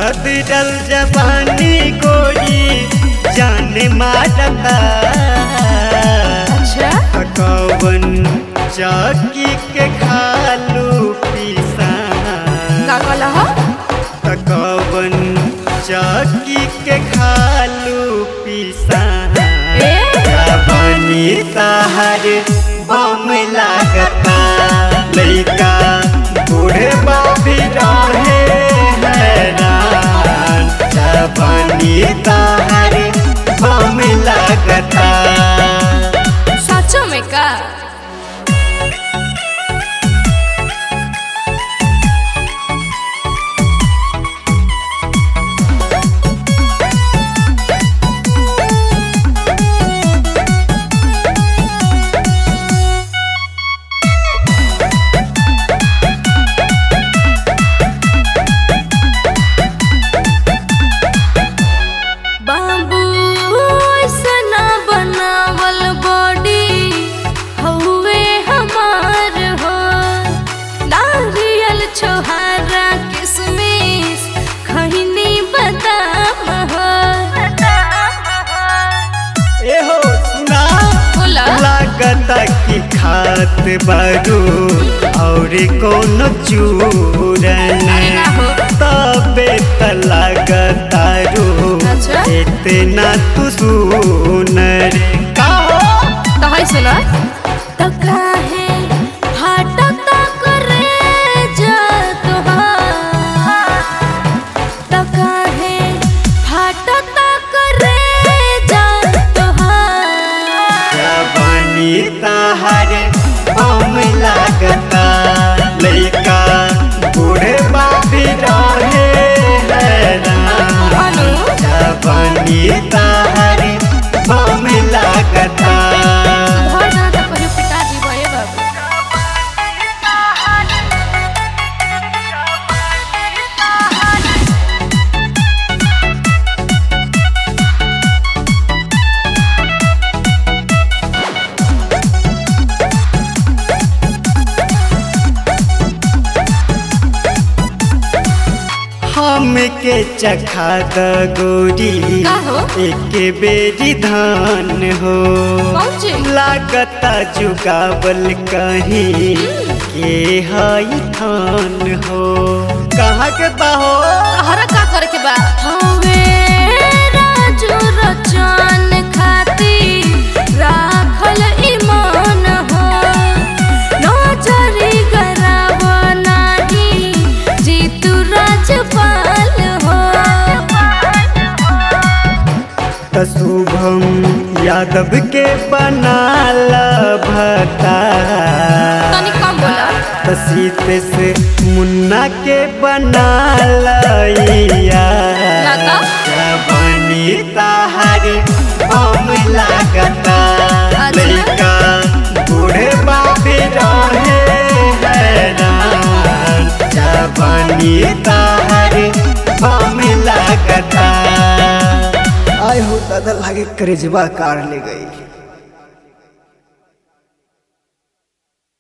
गदरल जवानी गोरी जाने मारता अच्छा कवन चौकी के खालू पीसा का कहला हो कवन चौकी के खालू पीसा ए? जवानी तहर बम लागता लइका बूढ़े बाबी रहे हैरान जवानी तहर बम लागता सचो में का बाबू ऐसना बनावल बॉडी हउए हमार हो नारियल छोहारा किसमिस खैनी बादाम हो एहो सुना बोला लागता कि खात बारू और कोनो चूरन अरे ना हो। तबे त लागता रू अच्छा। इतना तू सुनर का हो? तो है सुना तो काहे हटता करे जा तोहार तो काहे हटता करे जा तोहार जवानी तहर बम लागता लइका बूढ़े बाबी रहे हैरान अनु जवानी तहर बम लागता घर ना तो कहियो पिताजी भए बाबू हमके चखा द गोरी का हो? एक बेरी धान हो पहुंचे लागता जुगावल कहीं के हई थान हो कहाँ के बाहो हरा का करे के बा हवे राजू रचन खाती राखल ईमान हो नजरी गराब नाही जीतू राजपाल हो त शुभम यादव के बनाल भता तनी कम बोला त सीतेश मुन्ना के बनाल लागा? बनी तहार बम लागता अच्छा। लइका बूढ़े बाबे रहे हैरान जवानी तहार बम लागता आय हो दादा लागे करेजवा कार ले गई